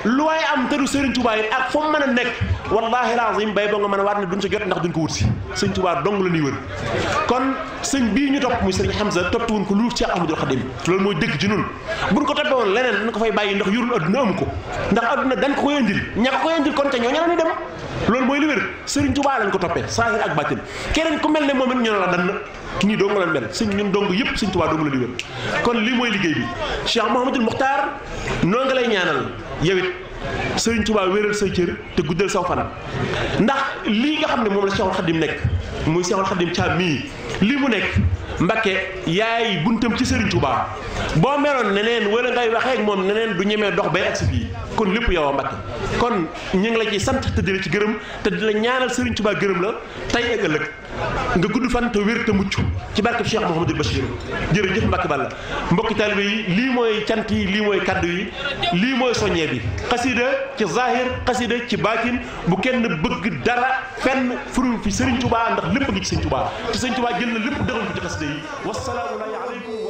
lu waaye am te du Serigne Touba yi ak foo mën a nekk wallahi lazim bay ba nga mën a waat ne duñ sa jot ndax duñ ko wut si sëñ Touba dong la ñuy wër kon sëñ bii ñu topp muy sëriñ Hamza toppatuwun ko lu Cheikh Ahmadou Khadim loolu mooy dëgg ci nun buñ ko toppee woon leneen dañ ko fay bàyyi ndax yurul adduna amu ko ndax adduna dañ ko koy indil ña ko koy indil kon ca ñoo ña la ñuy dem loolu mooy li wér sëriñ Touba lañ ko toppee saahir ak baatin keneen ku mel ne moom it ñu ne la dan nii dong la mel sëñ ñun dong yëpp sëñ Touba dong la di wér kon lii mooy liggéey bi Cheikh Mouhamadoul Mokhtar noo nga lay ñaanal yow it sëriñ Touba wéral say cër te guddal saw fan ndax lii nga xam ne moom la Cheikhul Khadim nekk muy Cheikhul Khadim Thiam mii lii mu nekk Mbakke yaay buntam ci sëriñ Touba boo meloon neneen wala ngay waxee ak moom neneen du ñemee dox bay agsi fii kon lépp yow a Mbakke kon ñu ngi la ci sant te di la ci gërëm te di la ñaanal sëriñ Touba gërëm la tey ak ëllëg nga gudd fan te wér te mucc ci barkeb Cheikh Mouhamadou Bachir jërëjëf Mbacke Balla mbokki taalibe yi lii mooy cant yi lii mooy kaddu yi lii mooy soññee bi xasida ci zahir xasida ci baatin bu kenn bëgg dara fenn furum fi Serigne Touba ndax lépp ngi ci Serigne Touba te Serigne Touba jël na lépp dëgal ko ci xasida yi wasalaamu aleykum